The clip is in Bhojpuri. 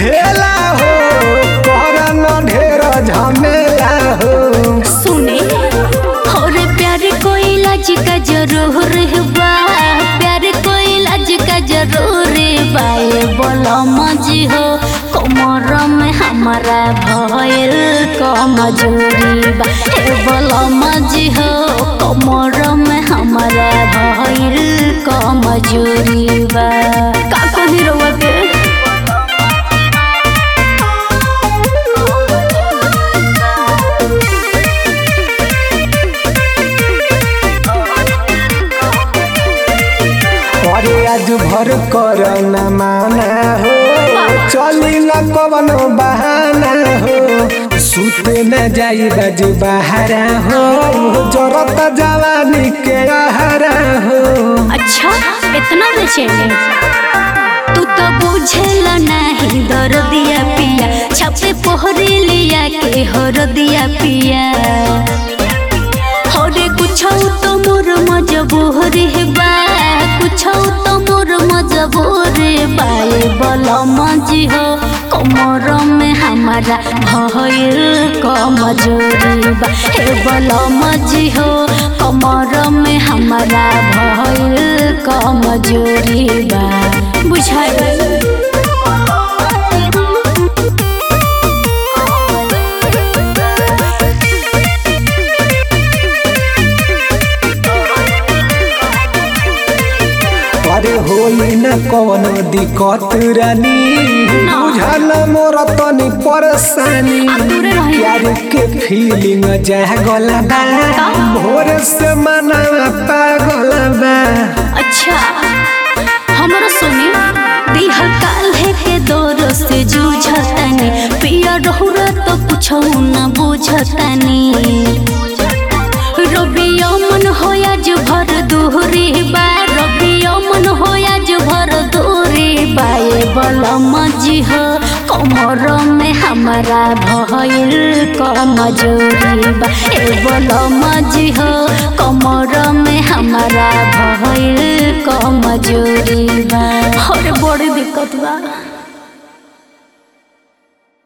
खेला हो कर न ढेर झमेला हो सुने और प्यार कोई लाज का जरूर बा प्यार कोई लाज का जरूर बा ये बोलो मजी हो कमर में हमारा भयल कमजोरी बा ए बोलो मजी हो कमर में हमारा भयल कमजोरी बा का कही रउआ के अरे आज भर कर न माना हो चली न कवन बहाना हो सुते न जाई बज बहारा हो जरत जवानी के आहारा हो अच्छा इतना बेचैनी तू तो बुझेला नहीं दर दिया पिया छापे पोहरे लिया के हर दिया पिया हरे कुछ तो मोर मजबूरी बा कुछ तो मोर मजबूरी बा ये बल मजी हो कमर में हमारा भयल कमजोरी बा हे बल मजी हो कमर में हमारा भयल कमजोरी बा बुझाइल अरे होई न कवन दिक्कत रानी बुझल मोर तनी परेशानी आ, दूरे रही। प्यार के फीलिंग जागल बा भोर से मना पागल बा अच्छा हमरा सुनी दिहल काल्हे के दौर से जूझतनी पिया रहुरा तो कुछ न बुझतनी रबिया मन होया जो भर दूरी बा रबिया मन होया जो भर दूरी बा ये बल मजी हो कमर में हमारा भयल कमजोरी बा ए बल मजी हो कमर में हमारा भयल कमजोरी बा और बड़ी दिक्कत बा